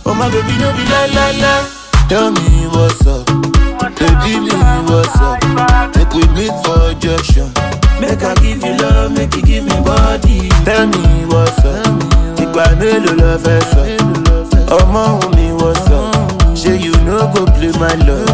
Oh my baby, no be la la la. Tell me what's up, baby, me what's up. Make we meet for junction. Make I give you love, make you give me body. Tell me what's up, ìgbà mélòó lọ fẹ́ sọ? Ọmọ òun mi what's up? Ṣé you no go play my love?